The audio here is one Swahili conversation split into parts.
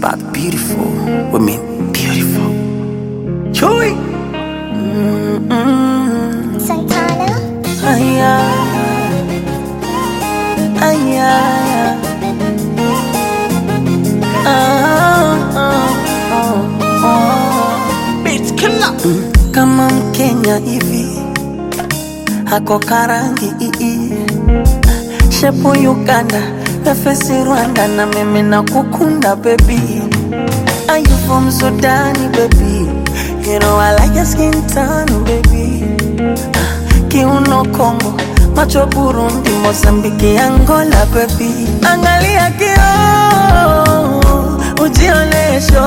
about beautiful women. Beautiful. Chewy. Santana, Aya. Aya. Ah, ah, ah, ah. Beat killer. Kama Mkenya hivi hako karangi ii shepu Uganda nafesi Rwanda na mimi na kukunda baby Are you from Sudan baby You know I like your skin tone baby Kiuno Kongo macho Burundi Mozambiki Angola baby Angalia kio ujionesho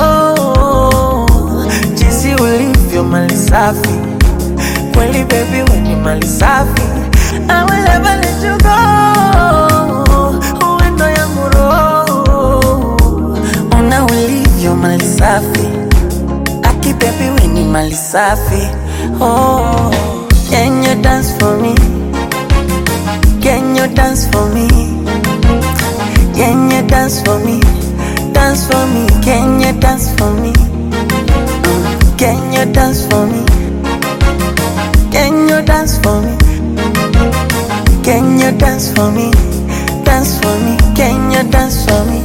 jinsi ulivyo mali safi kweli baby wenye mali safi I will never let you go uwendo yangu roho una ulivyo mali safi aki baby wenye mali safi oh can you dance for me can you dance for me can you dance for me dance for me can you dance for me Mm, can you dance for me can you dance for me? Can you dance for me? Dance for me. Can you dance for me?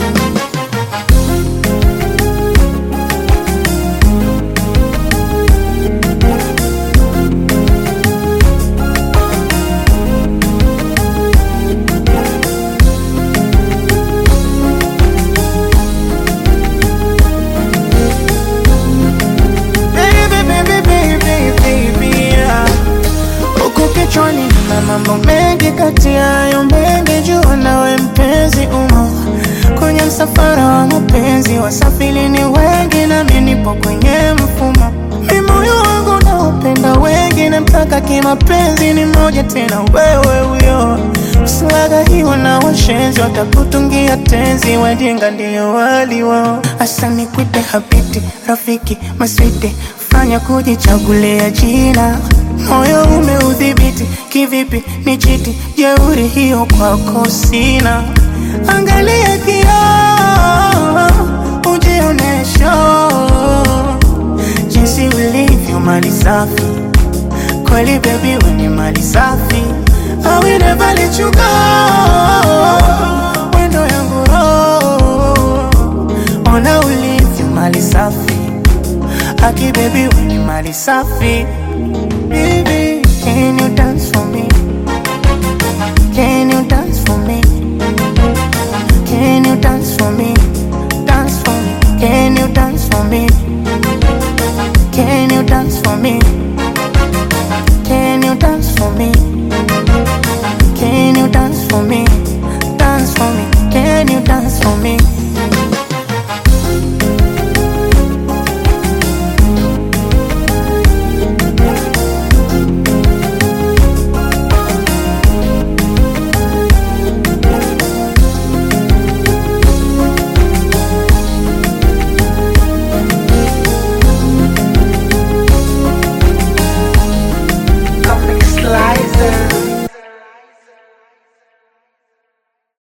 Baby, baby, baby, baby, yeah. Huku kichwani na mambo mengi kati ya hayo mengi jua nawe mpenzi umo kwenye msafara wa mapenzi wasafiri ni wengi nami nipo kwenye mfumo mi moyo wangu na upenda wengi namtaka kimapenzi ni moja tena wewe huyo usilaga hiwa na washenzi watakutungia tenzi wajinga ndio wali wao hasa nikuite habiti rafiki maswiti fanya kujichagulia jina moyo umeudhibiti kivipi ni chiti jeuri hiyo kwako sina angalia kioo ujionesho jinsi ulivyo mali safi kweli baby wenye mali safi I will never let you go wendo yangu roho ona ulivyo mali safi aki baby wenye mali safi baby can you dance